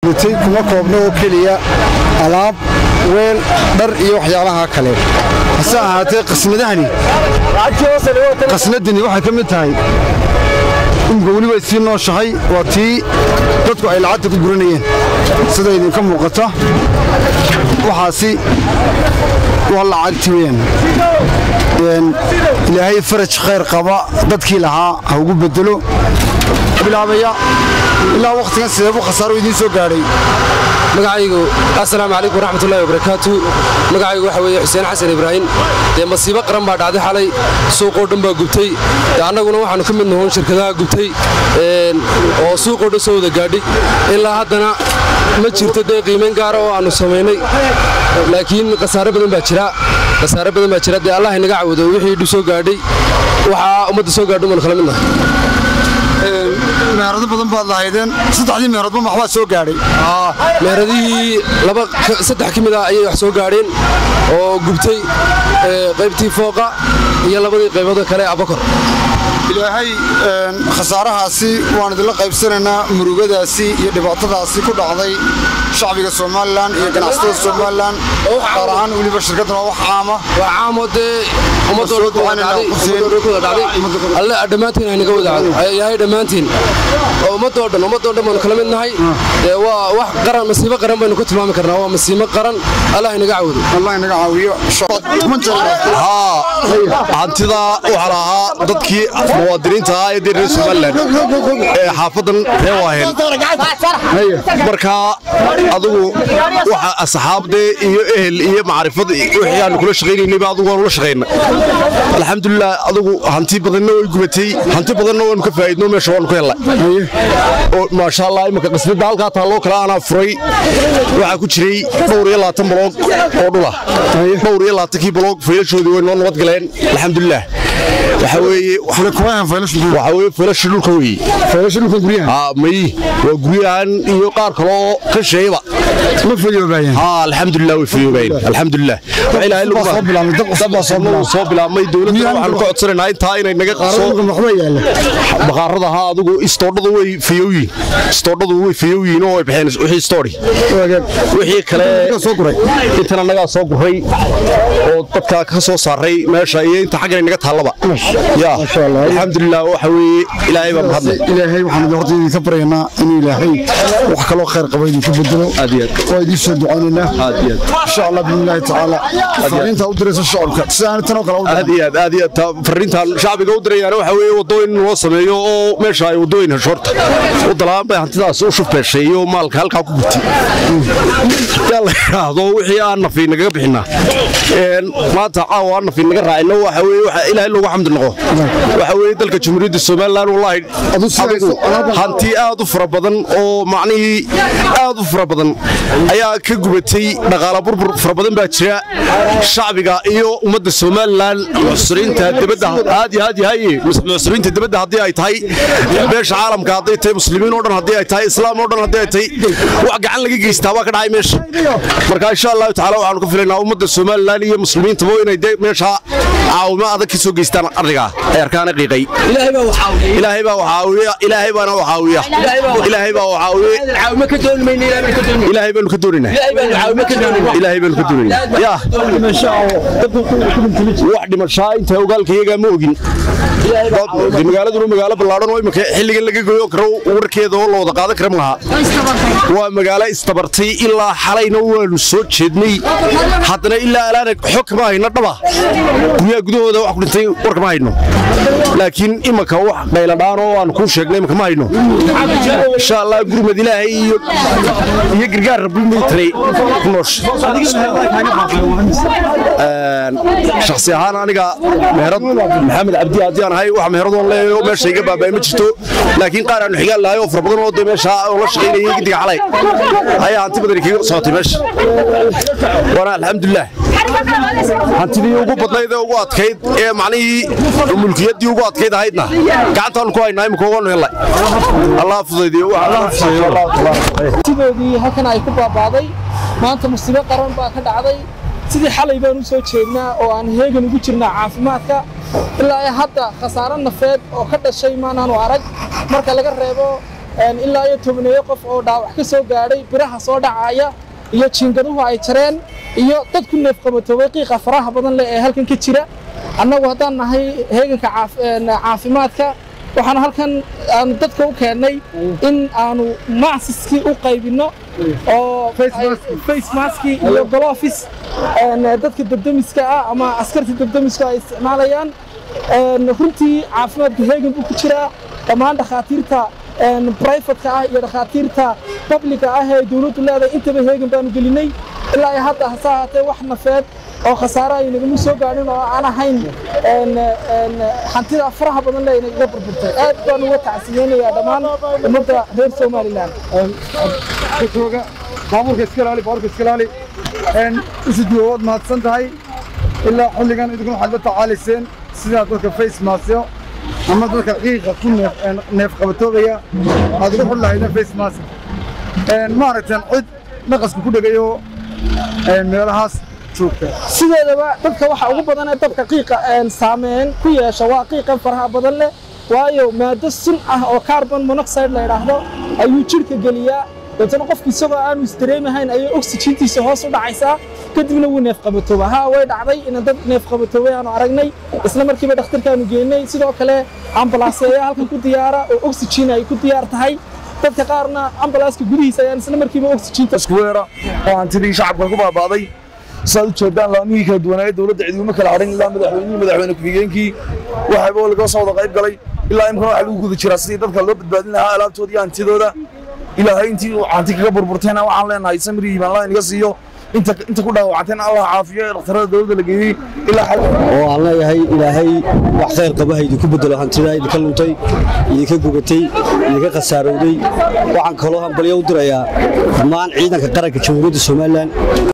gutay kuma koobno oo keliya alaab weel dhar iyo waxyaabaha kale hase ahaatee qasnadahani qasnadani waxay ka mid tahay imika weli way sii nooshahay waa tii dadku ay lacagta ku guranayeen sida idinka muuqata waxaasi waa lacagti weyaan ilaahay faraj khayr qaba dadkii lahaa ha ugu bedelo bilaabaya ilaa wakhtigan sideebu khasaaro idiin soo gaadhay magacaygu assalaamu calaykum waraxmatullahi wabarakaatu magacaygu waxa weeye xuseen xasan ibraahim dee masiibo qaran baa dhacday xalay suuqoo dhan baa gubtay dee annaguna waxaannu ka mid nohoon shirkadaha gubtay oo suuqoo dhan soo wada gaadhay ilaa haddana ma jirto dee qiimayn gaara oo aannu samaynay laakiin khasaare badan baa jira khasaare badan baa jira dee allah inaga cawado wixii dhu soo gaadhay waxaa ummadda soo gaadho umaanu kala midnahay meherado badan baad lahaydeen saddexdii meheradba maxbaa soo gaadhay meheradihii laba saddex ka mid ah ayay wax soo gaadheen oo gubtay qaybtii fooqa iyo labadii qaybood kale abakor ilaahay khasaarahaasi waan idinla qaybsanaynaa murugadaasi iyo dhibaatadaasi ku dhacday shacbiga somalilan iyo ganacsatada somalilan gaar ahaan weliba shirkaddan waa wax caama waa caamo dee ummadoodaalle dhammaantiin haynaga wadayahay dhammaantiin oo ummadoo dhan ummadoo dhan baanu kala mid nahay dee waa wax qaran masiibo qaran baynu ku tilmaami karnaa waa masiibo qaran allah inaga cawdo allah inaga caawiyo hantida waxaa lahaa dadkii muwaadiniinta ah ee reer somalilan ee xaafadan ree waaheen marka adigu waxa asxaabdee iyo ehel iyo macrifad wixii aanu kula shaqaynaynayba adigu waanu la shaqayna alxamdulilah adigu hanti badanna way gubatay hanti badanna waanu ka faa'iidno meesha waanu ka hellay oo maasha allah imika qisbadda halkaa taalloo kale aanaa furay waxaa ku jiray dhowr iyo labaatan baloog oo dhula dhowr iyo labaatankii baloog faylashoodii way noo nabad galeen alxamdulilah waxa weeye waxa weeye faylasha dhulka weeye faylasha dhulka guryaha may waa guryahan iyo qaar kaloo ka sheeyba ma fayoobaayeen haa alxamdulilah way fayoobaayeen alxamdulilah waxa ilaahay lagu soo bilaabmay dab cusub baa soo bilaabmay soo bilaabmay dowladda waxaan ka codsanaynaa intaa inay naga qaso waxba yaala baqaarada haa adigu istoodhadu way fayooyiin istoodhadu way fayooyiin oo way baxeen wixii istoodhi wixii kale soo guray intan annagaa soo guray oo dadka ka soo saaray meesha iyo inta xaggan naga taallaba ya alxamdulilah waxa weeye ilaahay baa mahadlay ilaahay waxaan horta idinka baryaynaa inuu ilaahay wax kaloo khayr qaba idinku bedelo aad iyo aad waa idiin soo ducaynaynaa aad iyo aad insha allah biidnillaahi tacaala fariinta u diraysa shacabka sidaan tan oo kale u aad iyo aad aad iyo aad ta- fariintaan shacbiga u dirayaan waxa weeye wadooyin loo sameeyo oo meesha ay wadooyin hesho horta u dalaan bay hantidaas u shufbeeshay iyo maalka halkaa ku gubtay yaa la yidhaahdo wixii aan nafi nagaga bixinaa Een, maanta caawa aan nafi naga raacino waxa weeye waxa ilaahay loogu xamdi noqo waxa weeye dalka jamhuuriyadda somalilan wallaahi Adu si adigu hayso, alaab- hanti aad u fara badan oo macnihii aad u fara badan ayaa ka gubatay dhaqaala burbur fara badan baa jira shacbiga iyo ummadda somalilan muxsiriinta dibadda aad iyo aad yahay muxsiriinta dibadda haddii ay tahay beesha caalamka hadday tahay muslimiin oo dhan haddii ay tahay islaam oo dhan haddii ay tahay wax gacan laga geystaa waa ka dhacay meesha marka insha allahu tacaala waxaanu ka filaynaa ummadda somalilan iyo muslimiintaba inay de meesha caawimo adag ka soo geystaan ardigaa ay arkaana qiiqay ilaahay baa waxaawiya ilaahay baana waxaawiya ilaahay baa waxaawiye ilaahay baanu ka doonaynaa ilaahay baanu ka doonaynaa yaa wax dhimashaa inta ogaalka iyagaa ma ogin De magaaladuna magaalo ballaadhan oo imika xilligan laga goyo karo warkeeda oo la wada qaadan karam lahaa waa magaalo istabartay ilaa xalayna waanu soo jeednay haddana ilaa alaana xog kama hayno dhaba guryaha gudahooda wax ku dhintay war kama hayno laakiin imika wax qayladhaan oo aan kuu sheegnay imika ma hayno insha allah gurmad ilaahay iyo iyo gargaar rabbi military ku noosh shakhsi ahaan aniga meherad maxamed cabdi haddii aan ahay wax meheradoon leeyahay oo meesha iga baaba'ay ma jirto laakiin qaar aanu xigaan lahay oo fara badan oo dee meesha oo la shaqaynayay gidiga xalay ayaa hanti badan kaga socotay meesha waana alxamdulilah hantidii ugu badnayd ee ugu adkayd ee macnihii mulkiyaddii ugu adkayd ahaydna gacantaanu ku haynaa imika waanu helay allah fudaydiyo sidoodii halkan ay ku baabaaday maanta musiibo qaran baa ka dhacday sidii xalay baan u soo jeednaa oo aan heegan ugu jirnaa caafimaadka ilaa ay hadda khasaaro nafeed oo ka dhashay maanaanu arag marka laga reebo ilaa iyo tobaneeyo qof oo dhaawac ka soo gaadhay biraha soo dhacaya iyo jiingaduhu ay jareen iyo dad ku neefqabatoobay qiiqa faraha badan leh ee halkan ka jira annagu haddaan nahay heeganka caafimaadka waxaan halkan aanu dadka u keennay in aanu macsiskii u qaybinno oo face maskii iyo golofis dadka debdemiska ah ama askarta debdemiska ay isticmaalayaan runtii caafimaadka heegan buu ku jiraa dhammaan dhakhaatiirta brifatka ah iyo dhakhaatiirta babliga ah ee dowladdu leedahay intaba heegan baanu gelinay ilaa iyo hadda hase ahaatee wax nafeed oo khasaare ay nagama soo gaadhin oo aan ahayn hantida faraha badan le inagaga burburtay aad baan uga tacsiyeynayaa dhammaan ummadda reer somalilan baabuurka iska ilaali baabuurka iska ilaali isuduwa waad mahadsan tahay ilaa xilligan idinkuna waxaad la tacaalayseen sidaa dadka face maskyo ama dadka qiiqa ku neef qabatoogaya aad ugu xul lahaydeen face mask ma aragteen cid naqaska ku dhegayo meelahaas joogta sideedaba dadka waxa ugu badan ee dabka qiiqa saameyn ku yeesha waa qiiqan faraha badan leh waayo maado sun ah oo carbon monoxide la yidhaahdo ayuu jidhka geliyaa deetana qofku isagoo aanu isdareemahayn ayay oxygeentiisa hoos u dhacaysaa kadibna wuu neefqabatooba haa way dhacday inaan dad neefqabatoobay aanu aragnay isla markiiba dhakhtarkaanu geynay sidoo kale ambalaasya ayaa halkan ku diyaara oo oxygen ay ku diyaar tahay dadka qaarna ambalaaska gudihiisa ayaan isla markiiba oxygeenta isku weera oo hantidii shacabka ku baaba'day saad u jeedaan laamihii kala duwanaaye dowladda ciidamo kala hadhin ilaa madaxweynihii madaxweyne ku-xigeenkii waxayba laga soo wada qayb galay ilaa imkana waxa lagu guda jiraa sidii dadka loo badbaadin lahaa alaabtooda iyo hantidooda ilaahay intii hanti kaga burburtayna waxaan leenahay samri iimaan allah inaga siiyo inta inta ku dhaawacantayna allah caafiyo ee dhakhtarada dowladda la geeyey ilaa xal oo aan leeyahay ilaahay wax khayr qaba ha idinku bedelo hantida idinka luntay idinka gubatay idinka khasaarowday waxaan kaloo hambalyo u dirayaa dhammaan ciidanka qaranka jamhuuriyadda somalilan